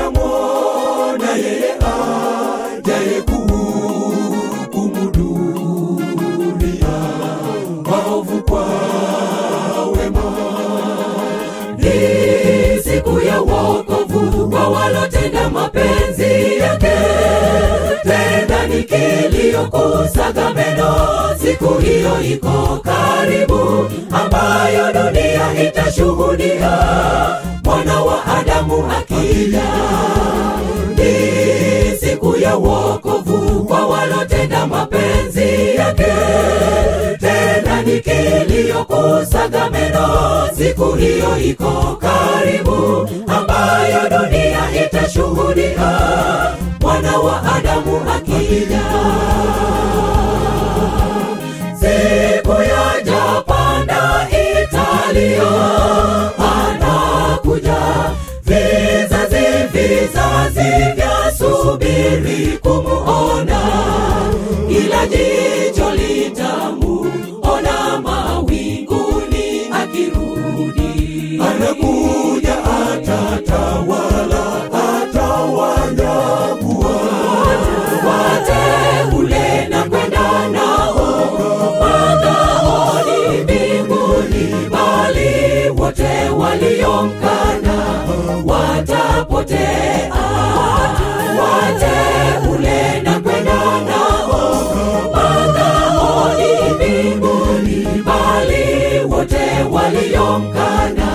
watamwona yeye ajaye kuhukumu dunia, waovu kwa wema. Ni siku ya wokovu kwa walotenda mapenzi yake, tena ni kilio kusaga meno. Siku hiyo iko karibu, ambayo dunia itashuhudia mwana wa Adamu akija. Ni siku ya wokovu kwa walotenda mapenzi yake, tena ni kilio kusaga meno. Siku hiyo iko karibu, ambayo dunia itashuhudia mwana wa Adamu akija. Siku ya Japanda Italia anakuja, vizazi vizazi vyasubiri kumuona, ila jicho litamuona mawinguni akirudi. Anakuja atatawala, atawanyakua wateule na kwenda nao magaoni mbinguni, bali wote waliomkana watapotea. Wateule na kwenda nao magaoni mbinguni, bali wote waliomkana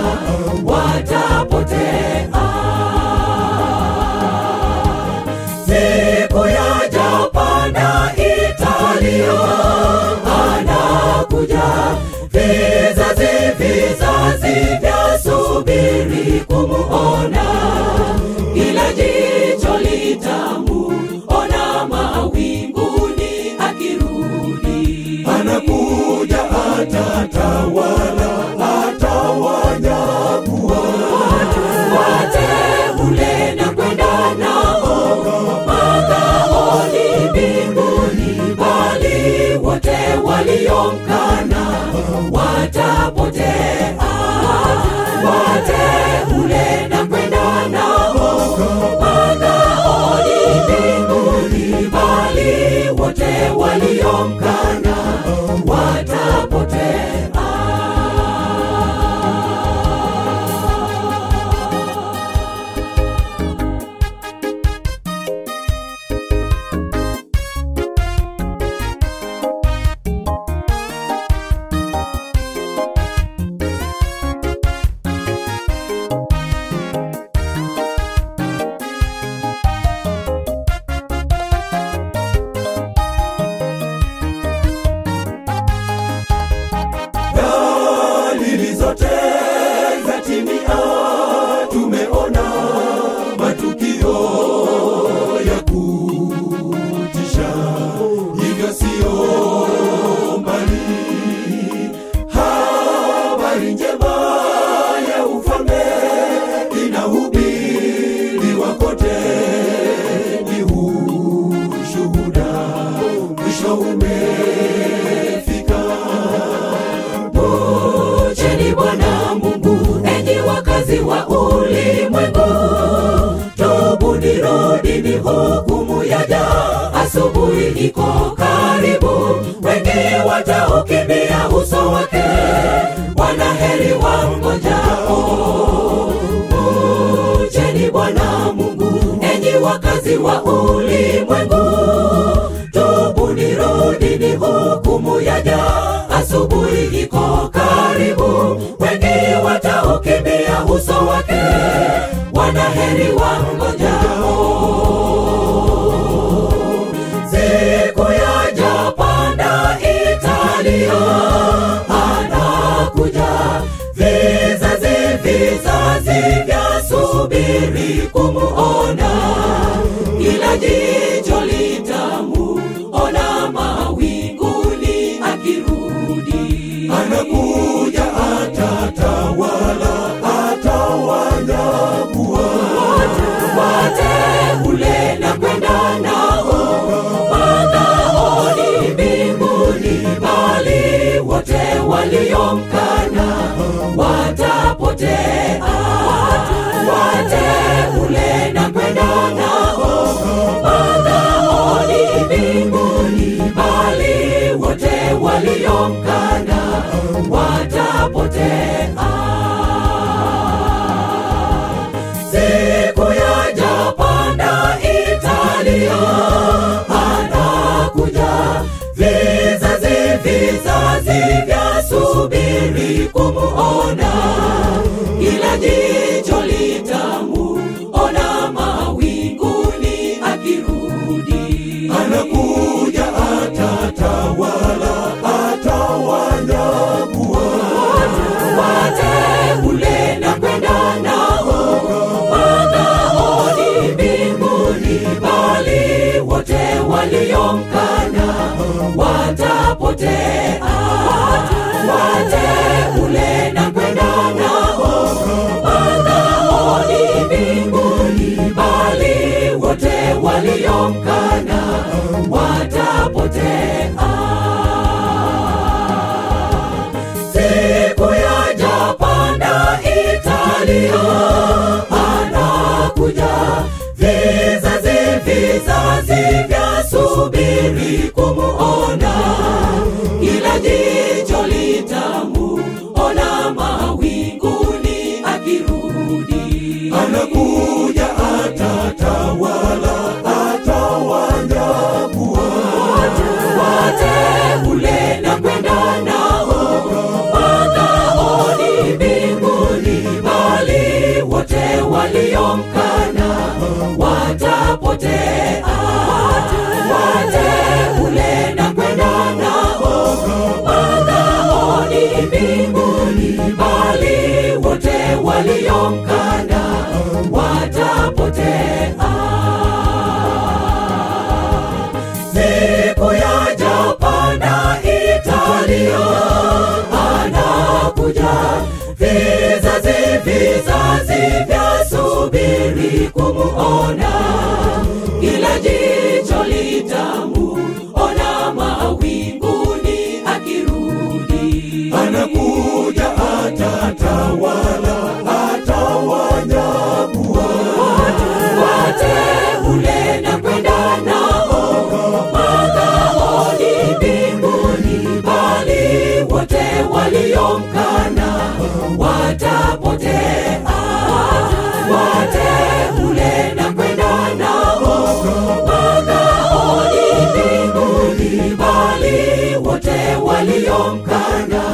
watapotea. Siku ya Japanda Italia anakuja, vizazi vizazi vyasubiri kumuona, ila jicho litamuona mawinguni akirudi. anakuja atatawala, atawanyakua wateule na kwenda nao magaoni mbinguni, bali wote waliomkana watapotea. Wateule na kwenda nao magaoni mbinguni, bali wote waliomkana watapotea. dalili zote zatimia, tumeona matukio ya kutisha, hivyo sio mbali. Habari njema ya ufalme inahubiriwa kote, ni ushuhuda, mwisho umefika. Mcheni Bwana Mungu, enyi wakazi wa ulimwengu, tubuni, rudini, hukumu yaja, asubuhi iko karibu, wengi wataukimbia uso wake, wanaheri wamngojao. Mcheni Bwana Mungu, enyi wakazi wa ulimwengu, tubuni, rudini, hukumu yaja, asubuhi iko karibu, wengi wataukimbia uso wake, wanaheri wamngojao. Siku ya Japanda Italia anakuja, vizazi vizazi vyasubiri kumuona, ila jicho litamuona mawinguni akirudi. anakuja atatawala, atawanyakua wateule na kwenda nao magaoni mbinguni, bali wote waliomkana watapotea. Wateule na kwenda ila jicho litamuona mawinguni akirudi. anakuja atatawala atawanyakua wateule na kwenda nao magaoni mbinguni, bali wote waliomkana watapotea. Wateule na kwenda nao magaoni mbinguni, bali wote waliomkana watapotea siku ya Japanda Italia anakuja, vizazi vizazi vya subiri kumuona, ila jicho litamuona mawinguni akirudi. anakuja atatawala atawanyakua wateule na kwenda nao magaoni mbinguni, bali wote waliomkana watapotea. Wateule na kwenda nao magaoni mbinguni, bali wote waliomkana watapotea siku ya Japana Italia anakuja, vizazi vizazi vya subiri kumuona, ila jicho litamuona mawinguni akirudi. anakuja atatawala atawanyakua wateule na kwenda nao magaoni mbinguni, bali wote waliomkana watapotea. Wateule na kwenda nao magaoni mbinguni, bali wote waliomkana